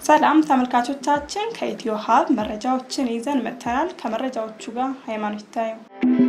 ሰላም ተመልካቾቻችን፣ ከኢትዮ ሀብ መረጃዎችን ይዘን መጥተናል። ከመረጃዎቹ ጋር ሃይማኖት ይታየው።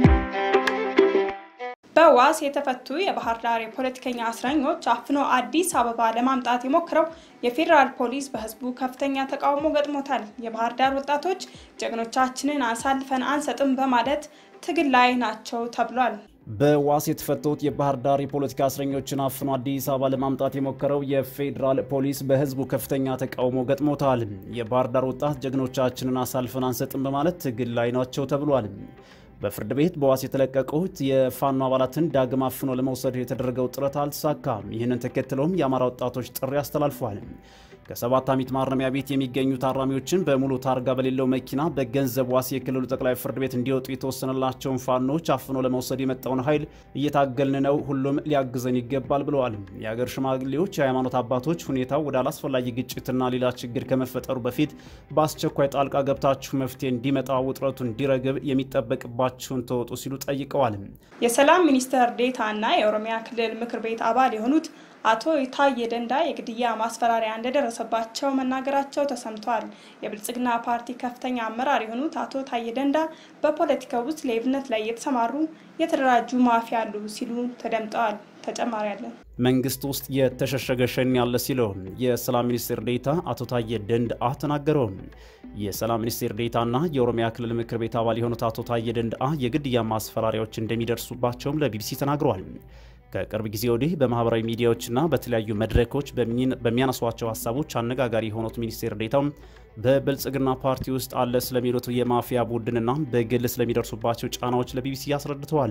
በዋስ የተፈቱ የባህር ዳር የፖለቲከኛ እስረኞች አፍኖ አዲስ አበባ ለማምጣት የሞክረው የፌዴራል ፖሊስ በህዝቡ ከፍተኛ ተቃውሞ ገጥሞታል። የባህር ዳር ወጣቶች ጀግኖቻችንን አሳልፈን አንሰጥም በማለት ትግል ላይ ናቸው ተብሏል። በዋስ የተፈቱት የባህር ዳር የፖለቲካ እስረኞችን አፍኖ አዲስ አበባ ለማምጣት የሞከረው የፌዴራል ፖሊስ በህዝቡ ከፍተኛ ተቃውሞ ገጥሞታል። የባህር ዳር ወጣት ጀግኖቻችንን አሳልፈን አንሰጥም በማለት ትግል ላይ ናቸው ተብሏል። በፍርድ ቤት በዋስ የተለቀቁት የፋኖ አባላትን ዳግም አፍኖ ለመውሰድ የተደረገው ጥረት አልተሳካም። ይህንን ተከትሎም የአማራ ወጣቶች ጥሪ አስተላልፏል። ከሰባት ዓመት ማረሚያ ቤት የሚገኙ ታራሚዎችን በሙሉ ታርጋ በሌለው መኪና በገንዘብ ዋስ የክልሉ ጠቅላይ ፍርድ ቤት እንዲወጡ የተወሰነላቸውን ፋኖች አፍኖ ለመውሰድ የመጣውን ኃይል እየታገልን ነው፣ ሁሉም ሊያግዘን ይገባል ብለዋል። የሀገር ሽማግሌዎች፣ የሃይማኖት አባቶች ሁኔታው ወደ አላስፈላጊ ግጭትና ሌላ ችግር ከመፈጠሩ በፊት በአስቸኳይ ጣልቃ ገብታችሁ መፍትሄ እንዲመጣ ውጥረቱ እንዲረግብ የሚጠበቅባችሁን ተወጡ ሲሉ ጠይቀዋል። የሰላም ሚኒስትር ዴኤታ እና የኦሮሚያ ክልል ምክር ቤት አባል የሆኑት አቶ ታዬ ደንዳ የግድያ ማስፈራሪያ እንደደረሰባቸው መናገራቸው ተሰምቷል። የብልጽግና ፓርቲ ከፍተኛ አመራር የሆኑት አቶ ታዬ ደንዳ በፖለቲካው ውስጥ ሌብነት ላይ የተሰማሩ የተደራጁ ማፊያ አሉ ሲሉ ተደምጠዋል። ተጨማሪ አለን። መንግስት ውስጥ የተሸሸገ ሸኔ ያለ ሲለው የሰላም ሚኒስቴር ዴኤታ አቶ ታዬ ደንደአ ተናገረው። የሰላም ሚኒስቴር ዴኤታና የኦሮሚያ ክልል ምክር ቤት አባል የሆኑት አቶ ታዬ ደንደአ የግድያ ማስፈራሪያዎች እንደሚደርሱባቸውም ለቢቢሲ ተናግረዋል። ከቅርብ ጊዜ ወዲህ በማህበራዊ ሚዲያዎችና በተለያዩ መድረኮች በሚያነሷቸው ሀሳቦች አነጋጋሪ የሆኑት ሚኒስቴር ዴኤታው በብልጽግና ፓርቲ ውስጥ አለ ስለሚሉት የማፊያ ቡድንና በግል ስለሚደርሱባቸው ጫናዎች ለቢቢሲ አስረድተዋል።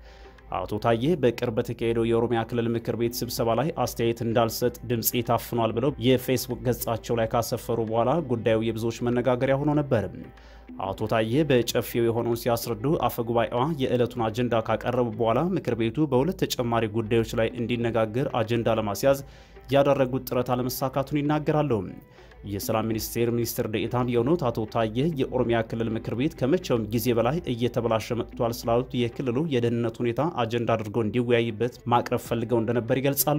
አቶ ታዬ በቅርብ በተካሄደው የኦሮሚያ ክልል ምክር ቤት ስብሰባ ላይ አስተያየት እንዳልሰጥ ድምፄ ታፍኗል ብለው የፌስቡክ ገጻቸው ላይ ካሰፈሩ በኋላ ጉዳዩ የብዙዎች መነጋገሪያ ሆኖ ነበር። አቶ ታዬ በጨፌው የሆነውን ሲያስረዱ አፈጉባኤዋ የዕለቱን አጀንዳ ካቀረቡ በኋላ ምክር ቤቱ በሁለት ተጨማሪ ጉዳዮች ላይ እንዲነጋገር አጀንዳ ለማስያዝ ያደረጉት ጥረት አለመሳካቱን ይናገራሉ። የሰላም ሚኒስቴር ሚኒስትር ዴኤታም የሆኑት አቶ ታዬ የኦሮሚያ ክልል ምክር ቤት ከመቼውም ጊዜ በላይ እየተበላሸ መጥቷል ስላሉት የክልሉ የደህንነት ሁኔታ አጀንዳ አድርገው እንዲወያይበት ማቅረብ ፈልገው እንደነበር ይገልጻሉ።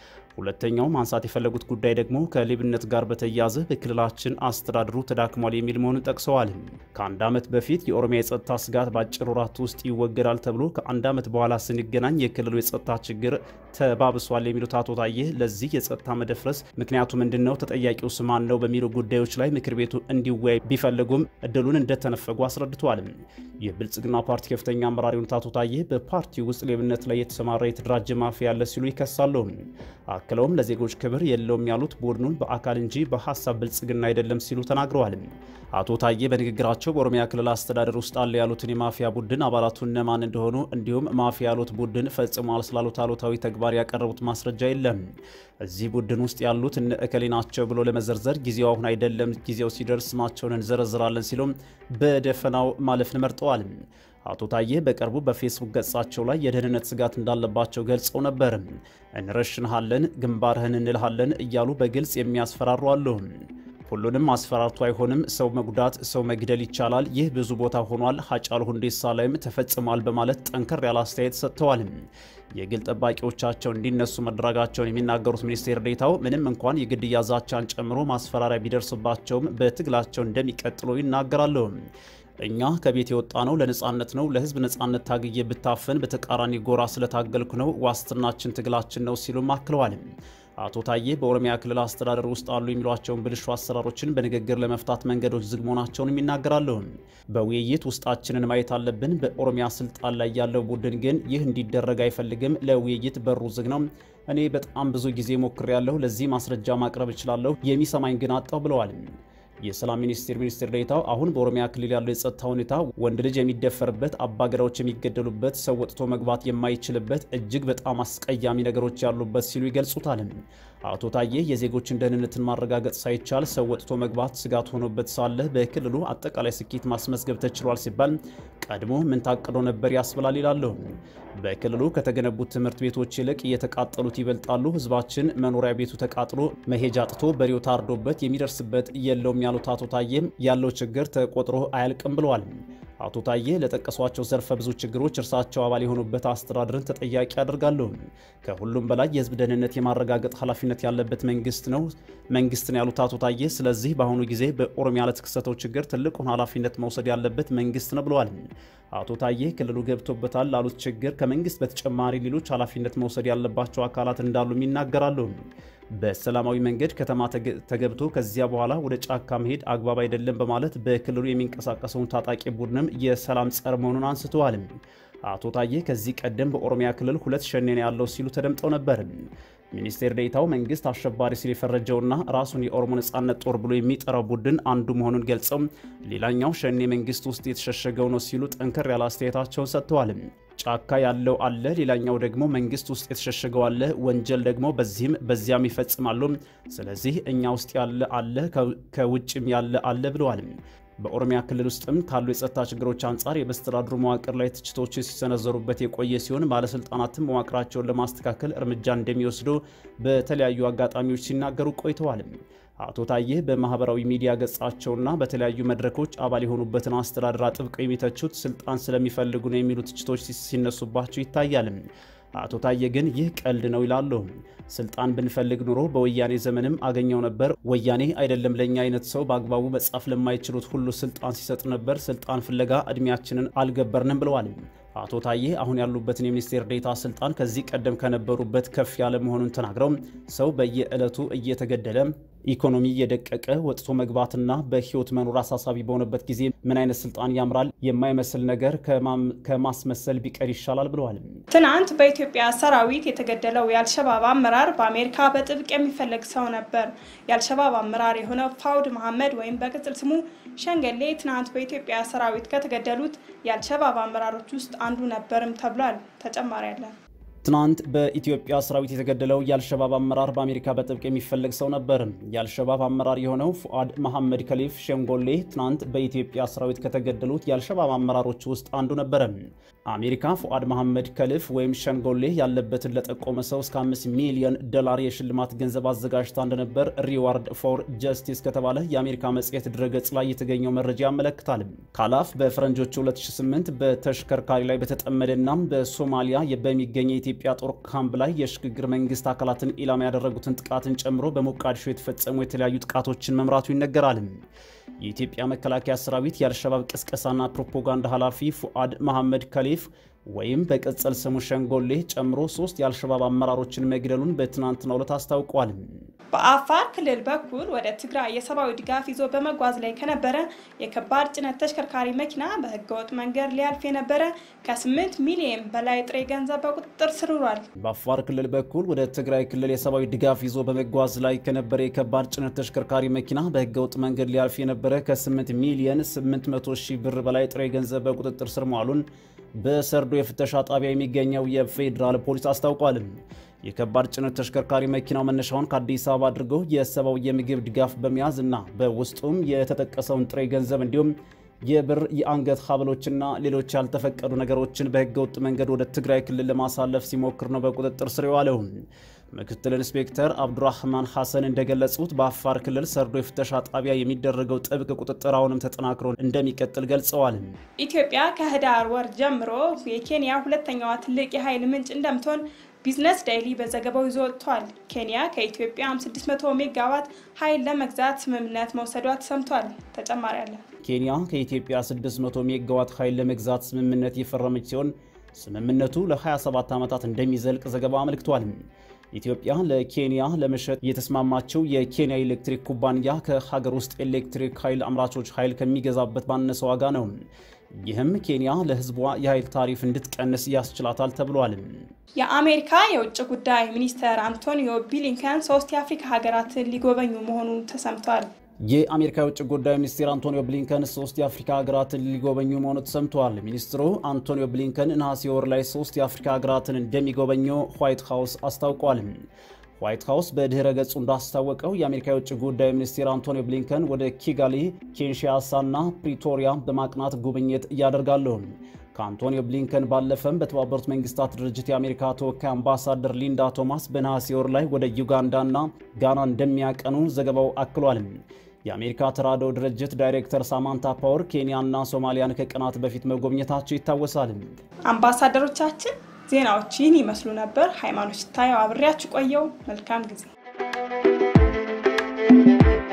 ሁለተኛው ማንሳት የፈለጉት ጉዳይ ደግሞ ከሌብነት ጋር በተያያዘ በክልላችን አስተዳድሩ ተዳክሟል የሚል መሆኑን ጠቅሰዋል። ከአንድ ዓመት በፊት የኦሮሚያ የጸጥታ ስጋት በአጭር ወራት ውስጥ ይወገዳል ተብሎ ከአንድ ዓመት በኋላ ስንገናኝ የክልሉ የጸጥታ ችግር ተባብሷል የሚሉት አቶ ታዬ ለዚህ የጸጥታ መደፍረስ ምክንያቱ ምንድን ነው? ተጠያቂው ስማን ነው? በሚሉ ጉዳዮች ላይ ምክር ቤቱ እንዲወያይ ቢፈልጉም እድሉን እንደተነፈጉ አስረድተዋል። የብልጽግና ፓርቲ ከፍተኛ አመራር የሆኑት አቶ ታዬ በፓርቲው ውስጥ ሌብነት ላይ የተሰማራ የተደራጀ ማፊያ ያለ ሲሉ ይከሳሉ። አክለውም ለዜጎች ክብር የለውም ያሉት ቡድኑን በአካል እንጂ በሀሳብ ብልጽግና አይደለም ሲሉ ተናግረዋል። አቶ ታዬ በንግግራቸው በኦሮሚያ ክልል አስተዳደር ውስጥ አለ ያሉትን የማፊያ ቡድን አባላቱ እነማን እንደሆኑ እንዲሁም ማፊያ ያሉት ቡድን ፈጽሟል ስላሉት አሉታዊ ተግባር ያቀረቡት ማስረጃ የለም። እዚህ ቡድን ውስጥ ያሉት እነ እከሌ ናቸው ብሎ ለመዘርዘር ጊዜው አሁን አይደለም፣ ጊዜው ሲደርስ ስማቸውን እንዘረዝራለን ሲሉም በደፈናው ማለፍን መርጠዋል። አቶ ታዬ በቅርቡ በፌስቡክ ገጻቸው ላይ የደህንነት ስጋት እንዳለባቸው ገልጸው ነበር። እንረሽንሃለን፣ ግንባርህን እንልሃለን እያሉ በግልጽ የሚያስፈራሩ አሉ። ሁሉንም አስፈራርቶ አይሆንም። ሰው መጉዳት፣ ሰው መግደል ይቻላል። ይህ ብዙ ቦታ ሆኗል። ሀጫሉ ሁንዴሳ ላይም ተፈጽሟል በማለት ጠንከር ያለ አስተያየት ሰጥተዋል። የግል ጠባቂዎቻቸው እንዲነሱ መደረጋቸውን የሚናገሩት ሚኒስቴር ዴኤታው ምንም እንኳን የግድያ ዛቻን ጨምሮ ማስፈራሪያ ቢደርስባቸውም በትግላቸው እንደሚቀጥሉ ይናገራሉ። እኛ ከቤት የወጣ ነው ለነጻነት ነው። ለህዝብ ነጻነት ታግዬ ብታፈን በተቃራኒ ጎራ ስለታገልኩ ነው። ዋስትናችን ትግላችን ነው ሲሉም አክለዋል። አቶ ታዬ በኦሮሚያ ክልል አስተዳደር ውስጥ አሉ የሚሏቸውን ብልሹ አሰራሮችን በንግግር ለመፍታት መንገዶች ዝግ መሆናቸውንም ይናገራሉ። በውይይት ውስጣችንን ማየት አለብን። በኦሮሚያ ስልጣን ላይ ያለው ቡድን ግን ይህ እንዲደረግ አይፈልግም። ለውይይት በሩ ዝግ ነው። እኔ በጣም ብዙ ጊዜ ሞክሬያለሁ። ለዚህ ማስረጃ ማቅረብ እችላለሁ። የሚሰማኝ ግን አጣው ብለዋል። የሰላም ሚኒስቴር ሚኒስትር ዴኤታው አሁን በኦሮሚያ ክልል ያለው የጸጥታ ሁኔታ ወንድ ልጅ የሚደፈርበት፣ አባገዳዎች የሚገደሉበት፣ ሰው ወጥቶ መግባት የማይችልበት እጅግ በጣም አስቀያሚ ነገሮች ያሉበት ሲሉ ይገልጹታል። አቶ ታዬ የዜጎችን ደህንነትን ማረጋገጥ ሳይቻል ሰው ወጥቶ መግባት ስጋት ሆኖበት ሳለ በክልሉ አጠቃላይ ስኬት ማስመዝገብ ተችሏል ሲባል ቀድሞ ምን ታቅዶ ነበር ያስብላል ይላሉ። በክልሉ ከተገነቡት ትምህርት ቤቶች ይልቅ እየተቃጠሉት ይበልጣሉ። ህዝባችን መኖሪያ ቤቱ ተቃጥሎ መሄጃ አጥቶ በሬው ታርዶበት የሚደርስበት የለውም ያሉት አቶ ታዬም ያለው ችግር ተቆጥሮ አያልቅም ብለዋል። አቶ ታዬ ለጠቀሷቸው ዘርፈ ብዙ ችግሮች እርሳቸው አባል የሆኑበት አስተዳደርን ተጠያቂ ያደርጋሉ። ከሁሉም በላይ የህዝብ ደህንነት የማረጋገጥ ኃላፊነት ያለበት መንግስት ነው መንግስት ነው ያሉት አቶ ታዬ፣ ስለዚህ በአሁኑ ጊዜ በኦሮሚያ ለተከሰተው ችግር ትልቁን ኃላፊነት መውሰድ ያለበት መንግስት ነው ብለዋል። አቶ ታዬ ክልሉ ገብቶበታል ላሉት ችግር ከመንግስት በተጨማሪ ሌሎች ኃላፊነት መውሰድ ያለባቸው አካላት እንዳሉም ይናገራሉ። በሰላማዊ መንገድ ከተማ ተገብቶ ከዚያ በኋላ ወደ ጫካ መሄድ አግባብ አይደለም በማለት በክልሉ የሚንቀሳቀሰውን ታጣቂ ቡድንም የሰላም ጸር መሆኑን አንስተዋል። አቶ ታዬ ከዚህ ቀደም በኦሮሚያ ክልል ሁለት ሸኔ ነው ያለው ሲሉ ተደምጠው ነበር። ሚኒስቴር ዴኤታው መንግስት አሸባሪ ሲል የፈረጀውና ራሱን የኦሮሞ ነጻነት ጦር ብሎ የሚጠራው ቡድን አንዱ መሆኑን ገልጸው ሌላኛው ሸኔ መንግስት ውስጥ የተሸሸገው ነው ሲሉ ጠንከር ያለ አስተያየታቸውን ሰጥተዋል። ጫካ ያለው አለ፣ ሌላኛው ደግሞ መንግስት ውስጥ የተሸሸገው አለ። ወንጀል ደግሞ በዚህም በዚያም ይፈጽማሉ። ስለዚህ እኛ ውስጥ ያለ አለ፣ ከውጭም ያለ አለ ብለዋል። በኦሮሚያ ክልል ውስጥም ካሉ የጸጥታ ችግሮች አንጻር የመስተዳድሩ መዋቅር ላይ ትችቶች ሲሰነዘሩበት የቆየ ሲሆን ባለስልጣናትም መዋቅራቸውን ለማስተካከል እርምጃ እንደሚወስዱ በተለያዩ አጋጣሚዎች ሲናገሩ ቆይተዋል። አቶ ታዬ በማህበራዊ ሚዲያ ገጻቸውና በተለያዩ መድረኮች አባል የሆኑበትን አስተዳደር አጥብቀው የሚተቹት ስልጣን ስለሚፈልጉ ነው የሚሉ ትችቶች ሲነሱባቸው ይታያል። አቶ ታዬ ግን ይህ ቀልድ ነው ይላሉ። ስልጣን ብንፈልግ ኑሮ በወያኔ ዘመንም አገኘው ነበር። ወያኔ አይደለም ለእኛ አይነት ሰው በአግባቡ መጻፍ ለማይችሉት ሁሉ ስልጣን ሲሰጥ ነበር። ስልጣን ፍለጋ እድሜያችንን አልገበርንም ብለዋል። አቶ ታዬ አሁን ያሉበትን የሚኒስቴር ዴኤታ ስልጣን ከዚህ ቀደም ከነበሩበት ከፍ ያለ መሆኑን ተናግረው ሰው በየዕለቱ እየተገደለ ኢኮኖሚ እየደቀቀ ወጥቶ መግባትና በህይወት መኖር አሳሳቢ በሆነበት ጊዜ ምን አይነት ስልጣን ያምራል? የማይመስል ነገር ከማስመሰል ቢቀር ይሻላል ብለዋል። ትናንት በኢትዮጵያ ሰራዊት የተገደለው የአልሸባብ አመራር በአሜሪካ በጥብቅ የሚፈለግ ሰው ነበር። የአልሸባብ አመራር የሆነው ፋውድ መሐመድ ወይም በቅጽል ስሙ ሸንገሌ ትናንት በኢትዮጵያ ሰራዊት ከተገደሉት የአልሸባብ አመራሮች ውስጥ አንዱ ነበርም ተብሏል። ተጨማሪ አለን። ትናንት በኢትዮጵያ ሰራዊት የተገደለው የአልሸባብ አመራር በአሜሪካ በጥብቅ የሚፈለግ ሰው ነበር። የአልሸባብ አመራር የሆነው ፉአድ መሐመድ ከሊፍ ሸንጎሌ ትናንት በኢትዮጵያ ሰራዊት ከተገደሉት የአልሸባብ አመራሮች ውስጥ አንዱ ነበረ። አሜሪካ ፉአድ መሐመድ ከሊፍ ወይም ሸንጎሌ ያለበትን ለጠቆመ ሰው እስከ 5 ሚሊዮን ዶላር የሽልማት ገንዘብ አዘጋጅታ እንደነበር ሪዋርድ ፎር ጀስቲስ ከተባለ የአሜሪካ መጽሔት ድረገጽ ላይ የተገኘው መረጃ ያመለክታል። ካላፍ በፈረንጆቹ 2008 በተሽከርካሪ ላይ በተጠመደና በሶማሊያ በሚገኘ የኢትዮጵያ ጦር ካምፕ ላይ የሽግግር መንግስት አካላትን ኢላማ ያደረጉትን ጥቃትን ጨምሮ በሞቃዲሾ የተፈጸሙ የተለያዩ ጥቃቶችን መምራቱ ይነገራል። የኢትዮጵያ መከላከያ ሰራዊት የአልሸባብ ቅስቀሳና ፕሮፓጋንዳ ኃላፊ ፉአድ መሐመድ ከሊፍ ወይም በቅጽል ስሙ ሸንጎሌ ጨምሮ ሶስት የአልሸባብ አመራሮችን መግደሉን በትናንትናው ዕለት አስታውቋል። በአፋር ክልል በኩል ወደ ትግራይ የሰብአዊ ድጋፍ ይዞ በመጓዝ ላይ ከነበረ የከባድ ጭነት ተሽከርካሪ መኪና በህገወጥ መንገድ ሊያልፍ የነበረ ከ8 ሚሊዮን በላይ ጥሬ ገንዘብ በቁጥጥር ስር ውሏል። በአፋር ክልል በኩል ወደ ትግራይ ክልል የሰብአዊ ድጋፍ ይዞ በመጓዝ ላይ ከነበረ የከባድ ጭነት ተሽከርካሪ መኪና በህገወጥ መንገድ ሊያልፍ የነበረ ከ8 ሚሊዮን 800 ሺህ ብር በላይ ጥሬ ገንዘብ በቁጥጥር ስር መዋሉን በሰርዶ የፍተሻ ጣቢያ የሚገኘው የፌዴራል ፖሊስ አስታውቋል። የከባድ ጭነት ተሽከርካሪ መኪናው መነሻውን ከአዲስ አበባ አድርገው የሰብአዊ የምግብ ድጋፍ በመያዝ እና በውስጡም የተጠቀሰውን ጥሬ ገንዘብ እንዲሁም የብር የአንገት ሀብሎችና ሌሎች ያልተፈቀዱ ነገሮችን በህገወጥ መንገድ ወደ ትግራይ ክልል ለማሳለፍ ሲሞክር ነው በቁጥጥር ስር የዋለው። ምክትል ኢንስፔክተር አብዱራህማን ሐሰን እንደገለጹት በአፋር ክልል ሰርዶ የፍተሻ ጣቢያ የሚደረገው ጥብቅ ቁጥጥር አሁንም ተጠናክሮ እንደሚቀጥል ገልጸዋል። ኢትዮጵያ ከህዳር ወር ጀምሮ የኬንያ ሁለተኛዋ ትልቅ የኃይል ምንጭ እንደምትሆን ቢዝነስ ዳይሊ በዘገባው ይዞ ወጥቷል። ኬንያ ከኢትዮጵያ 600 ሜጋዋት ኃይል ለመግዛት ስምምነት መውሰዷ ተሰምቷል። ተጨማሪ አለ። ኬንያ ከኢትዮጵያ 600 ሜጋዋት ኃይል ለመግዛት ስምምነት የፈረመች ሲሆን ስምምነቱ ለ27 ዓመታት እንደሚዘልቅ ዘገባው አመልክቷል። ኢትዮጵያ ለኬንያ ለመሸጥ የተስማማችው የኬንያ ኤሌክትሪክ ኩባንያ ከሀገር ውስጥ ኤሌክትሪክ ኃይል አምራቾች ኃይል ከሚገዛበት ባነሰ ዋጋ ነው። ይህም ኬንያ ለሕዝቧ የኃይል ታሪፍ እንድትቀንስ ያስችላታል ተብሏል። የአሜሪካ የውጭ ጉዳይ ሚኒስትር አንቶኒዮ ብሊንከን ሶስት የአፍሪካ ሀገራትን ሊጎበኙ መሆኑ ተሰምቷል። የአሜሪካ የውጭ ጉዳይ ሚኒስትር አንቶኒዮ ብሊንከን ሶስት የአፍሪካ ሀገራትን ሊጎበኙ መሆኑ ተሰምተዋል። ሚኒስትሩ አንቶኒዮ ብሊንከን ነሐሴ ወር ላይ ሶስት የአፍሪካ ሀገራትን እንደሚጎበኙ ዋይት ሀውስ አስታውቋል። ዋይት ሀውስ በድህረ ገጹ እንዳስታወቀው የአሜሪካ የውጭ ጉዳይ ሚኒስትር አንቶኒዮ ብሊንከን ወደ ኪጋሊ፣ ኪንሻሳና ፕሪቶሪያ በማቅናት ጉብኝት እያደርጋሉ። ከአንቶኒዮ ብሊንከን ባለፈም በተባበሩት መንግስታት ድርጅት የአሜሪካ ተወካይ አምባሳደር ሊንዳ ቶማስ በነሐሴ ወር ላይ ወደ ዩጋንዳና ጋና እንደሚያቀኑ ዘገባው አክሏል። የአሜሪካ ተራድኦ ድርጅት ዳይሬክተር ሳማንታ ፓወር ኬንያና ሶማሊያን ከቀናት በፊት መጎብኘታቸው ይታወሳል። አምባሳደሮቻችን ዜናዎች ይህን ይመስሉ ነበር። ሃይማኖት ታየው አብሬያችሁ ቆየው። መልካም ጊዜ